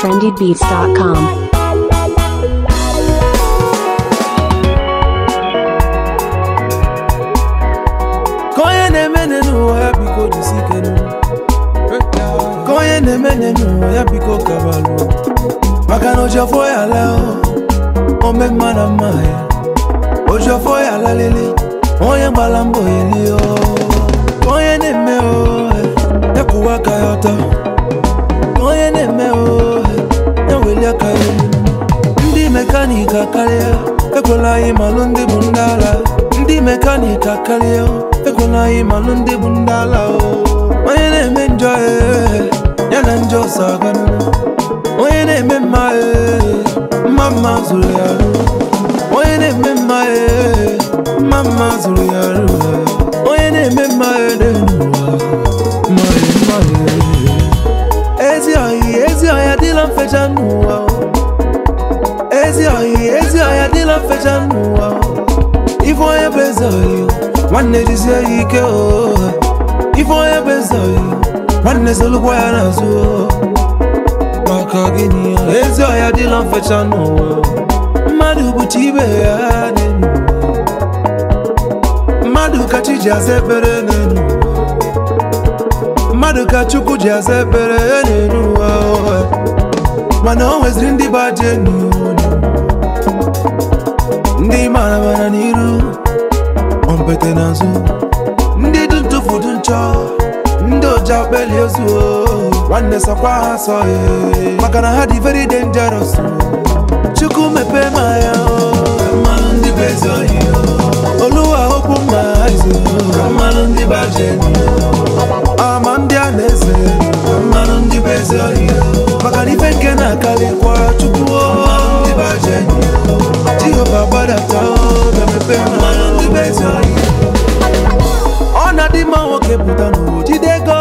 trendybeats.com. ka onye na-eme n'ụwa ya biko jisi ike n'ụwa ka onye na-eme n'ụwa ya biko kabalụ maka na ojofo ya la ome mma na mma ya ojofo ya lalele onye gbara mbọ eli o ka onye na-eme o ya kwụwa aka ya ọtọ ka onye na-eme o ya weli aka ya elu ndị mekaniki akarịa ekwela anyị malụ ndị bụ ndị ala ndị mekaniki akarịa ekwela anyị malụ ndị bụ ndị ala o onye na-eme njọ ee, ya na njọ so aganụ onye na-eme mma ee, mma mma zụrụ ya arụ onye na-eme mma ee, mma mma zụrụ ya arụ onye na-eme mma ee, n'elu ụwa mma ee, mma ee. ezi ọhị ezi ọhịa dịla mfecha n'ụwa o. ezi oyi ezi ọhịa dịla mfecha n'ụwa ife onye bụ eze oyi nwanne jizie ya ike o ife onye bụ eze oyi nwanne solukwa ya n'azụ o maka gịnị ya ezi ọhịa dịla mfecha n'ụwa mmadụ bụcha ibe ya n'elu ụwa. mmadụ ka chi ji aza ekpere n'elu ụwa. mmadụ ka chukwu ji aza ekpere n'elu ụwa o. mana o nweziri ndị baje n'ụlọ ndị mara mara n'iru ompete n'azụ ndị dị ntụfu dị nchọ ndị oji akpeli ozu o. nwanne sọkwa ha sọ ee. maka na ha dị very dangerous o. chukwu mepee ma ya o. mmanụ ndị bụ ezi ohi o. oluwa okwu mma izu mmanụ ndị baje ama ndị a na-eze mmanụ ndị bụ ezi ohi o. maka na ife nke na-akarịkwa chukwu o. ndị baje jehova gbadata o, bịa mepee mmanụ ndị bụ ezi ohi ọ na-adị mma nwoke pụta n'ụwa jide ego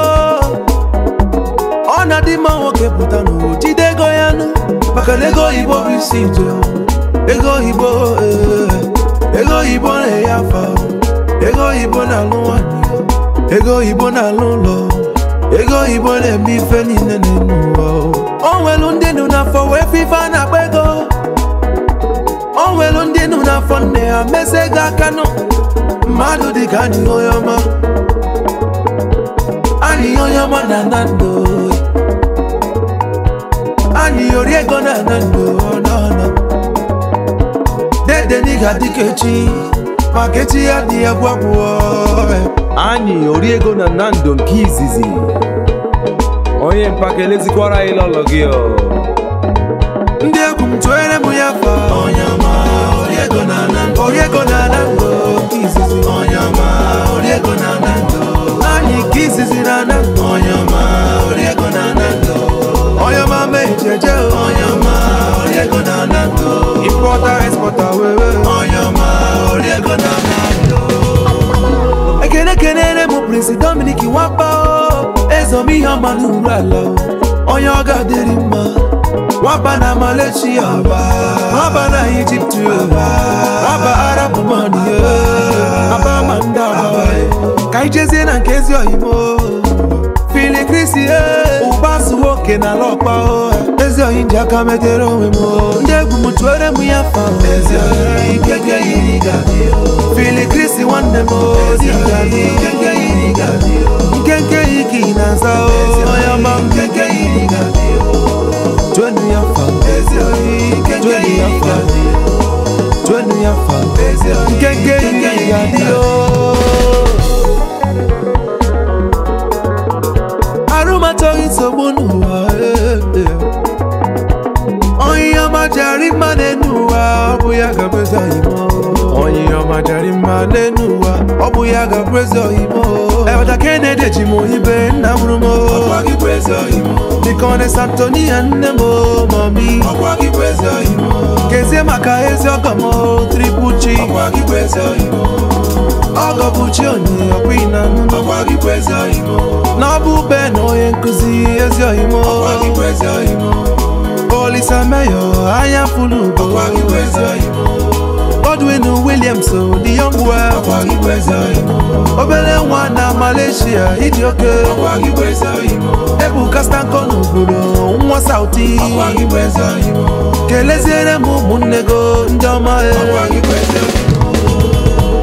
ọ na-adị mma nwoke pụta n'ụwa jide ego ya nụ maka na ego oyibo bụ isi ije ego oyibo ee, ego oyibo na-enye afa ego oyibo na-alụ nwanyị ego oyibo na-alụ ụlọ ego oyibo na-eme ife niile n'elu ụwa o nwelu ndị nụ n'afọ wee fe ife a na-akpa ego o nwelu ndị nụ n'afọ nne ha mesi ego aka nụ mmadụ dị ka anyị onye ọma anyị onye ọma na na ndụ anyị ori ego na na ndụ n'ọnụ dede n'iga dịka echi maka echi ya dị ya gwagwuo anyị ori ego na nando nke izizi onye mpaka elezikwara anyị lọlọ gị ọ ndị egwu m tụere m ya fa onye ọma ori ego na na ndụ ori ego na na ndụ nke izizi onye ọma ori ego na na ndụ anyị nke izizi na na ndụ onye ọma ori ego na na ndụ onye ọma mee jeje onye ọma ori ego na na ndụ importa exporta wewe onye ọma ori ego na na ndụ ekene kenere m prinsi dominik nwapa o ezom ihe ọma n'uru ala o onye ọ ga-adịrị mma nwaba na malaysia nwaba na ijipt nwaba arab man aba ma ndị aba ka anyị jezie na nke ezi oyimo fili krisi ụba su nwoke na ala ọkpa o ezi oyi ji aka metere onwe m o. ndị egwu m tụere m ya fa fili krisi nwanne m o, dị ngadi. nkenke yi ka ị na-aza o onye ọma m Twenu ya fa Twenu ya fa Twenu ya fa Nkeke yi ya di o Arụmatọghị nsogbu n'ụwa eh, eh. Onye ọma jari mma n'enu ụwa ọ bụ ya ga-abụ eze oyimo Onye ọma jari mma n'enu ụwa ọ bụ ya ga-abụ eze oyimo Ebata Kennedy ji m oyibe nna mụrụ m dịka ọ na Antonia nne m o, mami kezie maka ezi ọgọ m o, triple chi ọgọ bụ chi onye ọkwa na na ọ bụ be na onye nkụzi ezi oyimo olisa meyo anya fulu ugo Godwin William James o the young well Ọkwa gị bụ eze Imo. obere nwa na Malaysia ịdị oke Ọkwa gị bụ eze Imo. Ebuka Stanko n'obodo nwa Sauti Ọkwa gị bụ eze Imo. keleziere m ụmụnne go ndị ọma e Ọkwa gị bụ eze Imo.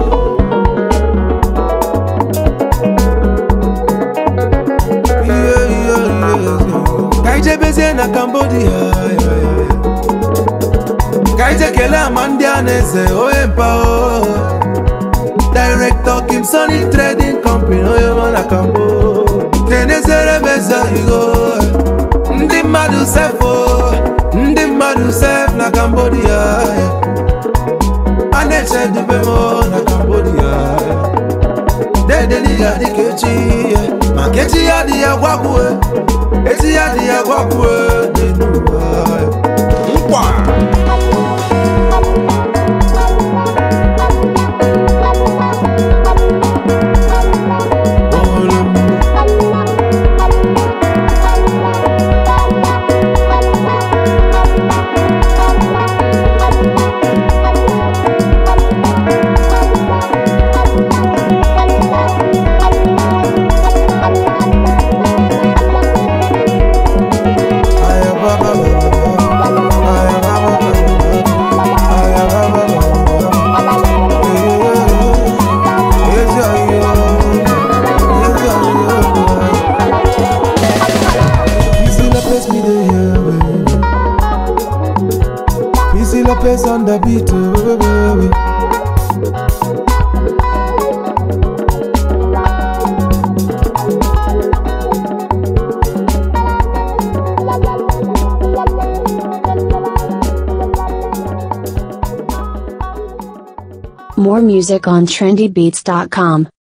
Ihe, ihe, ihe, ihe. ka anyị jebezie na Cambodia ya, ya, ya. ka anyị je kelee ama ndị a na-eze onye mpa o. Director Kim Sony Trading Company onye ọma na Cambo keneziere m eze igo ndị mmadụ sef o ndị mmadụ sef na Cambodia ya. a na-eche dube m o na Cambodia ya. dedeli ya dịka echi ya maka echi ya dị ya gwagwue echi ya dị ya gwagwue dị n'ụwa ya. nkwa Olum. Aya ba ba ba ba ba. Aya ba ba ba ba ba. Aya ba ba ba ba ba. Eh, yes, yeah, yeah. Yes, yeah, yeah. Missy Lopez, me dey here, baby. Missy Lopez on the beat, oh, baby. More music on trendybeats.com.